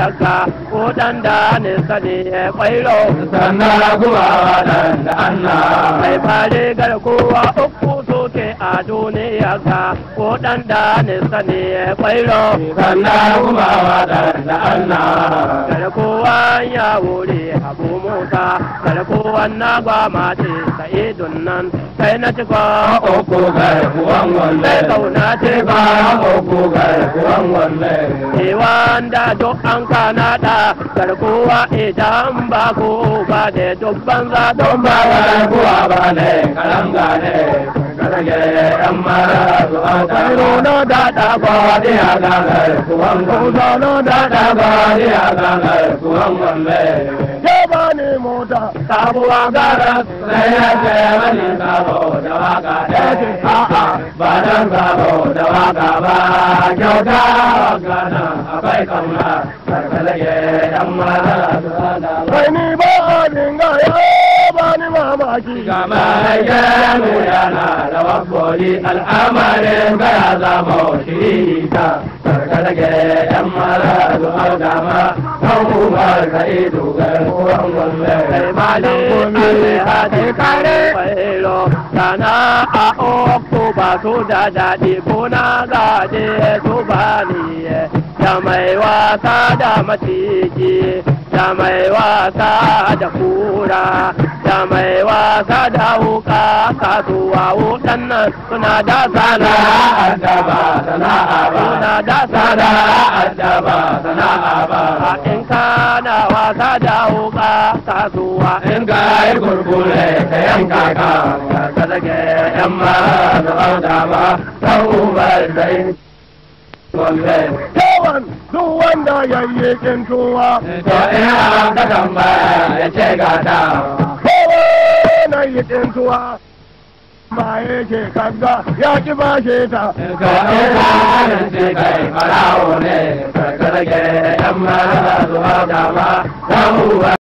duniyarka ko dan da nisa ne ya kwairo sannan kuma waɗanda Allah mai fare garkuwa uku soke a duniyarka ko dan da nisa ne ya kwairo sannan kuma waɗanda Allah garkuwa ya wuri abu musa garkuwa na gwamati sa'idun nan kai na cika uku garkuwan walle mai kauna ce ba ba uku garkuwan walle wanda duk an kana da garkuwa idan ba ku ba da dubban za don ba garkuwa ba ne kalanga ne karage yan mara zuwa taro na da da ba Kwadi a ga garkuwan kusa no da da kwadi a ga garkuwan walle ke ba ni mota sabuwa gara sai ya ce wani sabo da waka ne a'a ba dan sabo da waka ba kyauta waka na akwai kauna karkalage yan mara zuwa da kai ni ba a dinga ya ba ni mamaki Gama gano yana da wakoli al'amarin gaya zama shiri ta karkarage yan mara zuwa dama kan umar ka ido garkuwan kai walle ma ne ale hade kare kwailo sana a oku ba su da daɗi ko na gaje su ba ni da mai wasa da maciji da mai wasa da kura da mai wasa da wuka kasuwa waɗannan suna da sana sana'ar da ba sana'a ba suna da sana sana'ar da ba sana'a ba a in kana wasa da wuka kasuwa in ka yi kurkure ka yanka ka ka rage yan mara zuwa dama kan umar ka ido walle yawan duk wanda ya yi kintuwa To ina ka tambaya ya ce gata. kowa na yi kintuwa ba yake kaga ya ki bashe ta To ina ka ce kai farawo ne, ka rage yan mara zuwa dama, ta uwa